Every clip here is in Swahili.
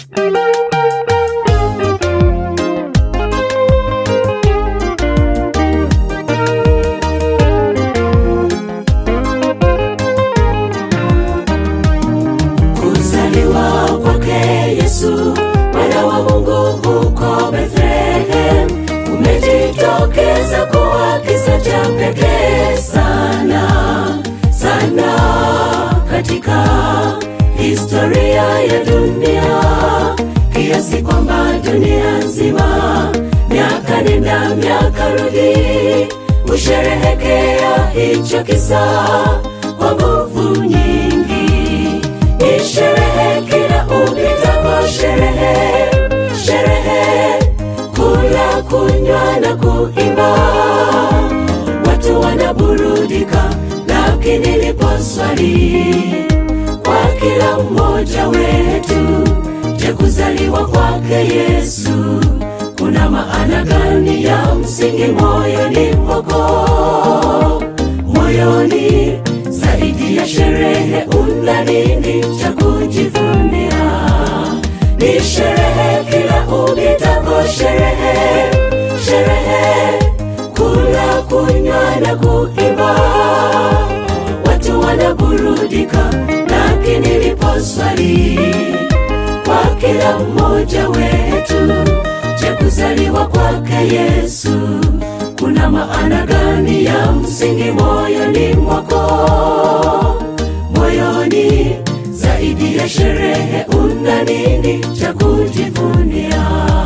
Kuzaliwa kwake Yesu mwana wa Mungu huko Bethlehem umejitokeza kuwa kisa cha pekee sana sana katika historia ya dunia, kiasi kwamba dunia nzima miaka nenda miaka rudi husherehekea hicho kisa kwa nguvu nyingi. Ni sherehe kila upitapo, sherehe sherehe, kula kunywa na kuimba, watu wanaburudika. Lakini lipo swali kwa kila mmoja wetu, je, kuzaliwa kwake Yesu kuna maana gani ya msingi moyoni mwako? Moyoni zaidi ya sherehe, una nini cha kujivunia? Ni sherehe kila upitapo, sherehe sherehe, kula kunywa na kuimba, watu wanaburudika. Lakini lipo swali kwa kila mmoja wetu, je, kuzaliwa kwake Yesu kuna maana gani ya msingi moyoni mwako? Moyoni zaidi ya sherehe, una nini cha kujivunia?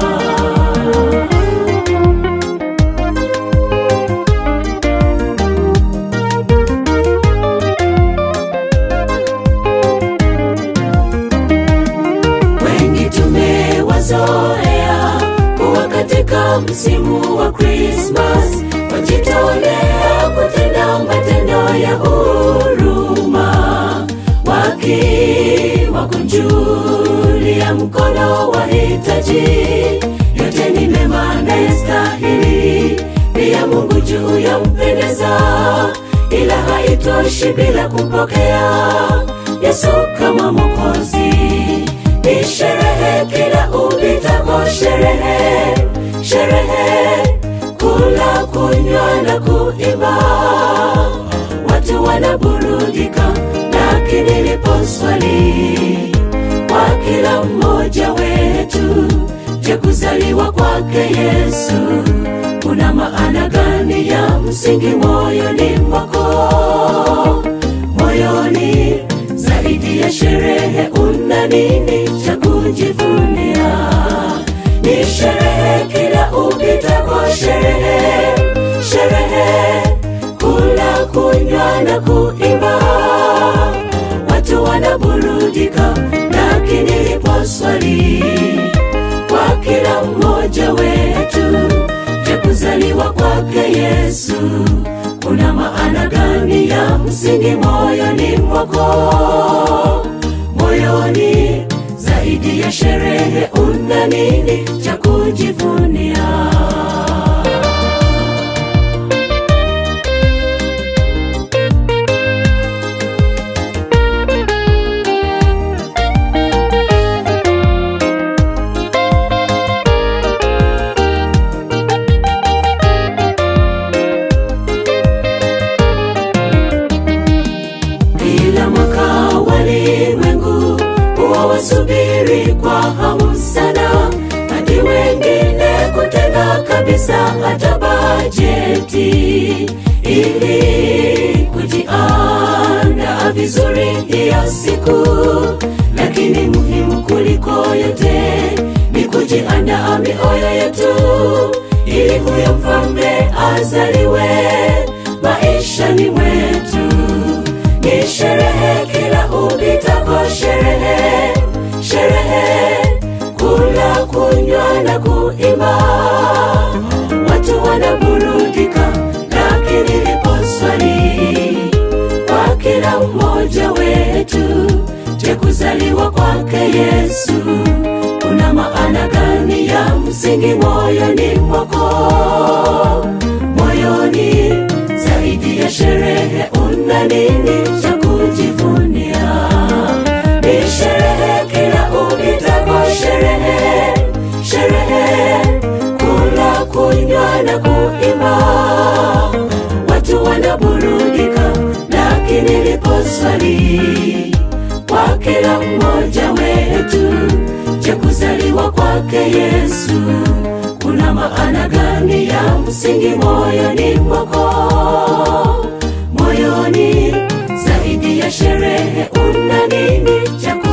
Wengi tumewazoea kuwa katika msimu wa Krismas wajitolea kutenda matendo ya huruma, wakiwakunjulia mkono wahitaji. Yote ni mema na yastahili, pia Mungu juu ya mpendeza, ila haitoshi bila kumpokea Yesu kama Mwokozi. Ni sherehe kila upitapo, sherehe sherehe, kula kunywa na kuimba, watu wanaburudika. Lakini lipo swali kwa kila mmoja wetu, je, kuzaliwa kwake Yesu kuna maana gani ya msingi moyoni mwako? Moyoni zaidi ya sherehe, una nini cha kujivunia? Ni sherehe kila upitapo, sherehe sherehe, kula kunywa na kuimba, watu wanaburudika. Lakini lipo swali kwa kila mmoja wetu, je, kuzaliwa kwake Yesu kuna maana gani ya msingi moyoni mwako? Moyoni zaidi ya sherehe, una nini cha kujivunia? Kila mwaka walimwengu huwa wasubiri kwa hamu sana, hadi wengine kutenga kabisa hata bajeti ili kujiandaa vizuri hiyo siku. Lakini muhimu kuliko yote ni kujiandaa mioyo yetu, ili huyo mfalme azaliwe maishani mwetu. Ni sherehe kila upitapo, sherehe sherehe, kula kunywa na kuimba, watu wanaburudika. Lakini lipo swali kwa kila mmoja wetu, je, kuzaliwa kwake Yesu kuna maana gani ya msingi moyoni mwako? Moyoni zaidi ya sherehe, una nini cha kujivunia? Ni sherehe kila upitapo, sherehe kila mmoja wetu. Je, kuzaliwa kwake Yesu kuna maana gani ya msingi moyoni mwako? Moyoni zaidi ya sherehe, una nini cha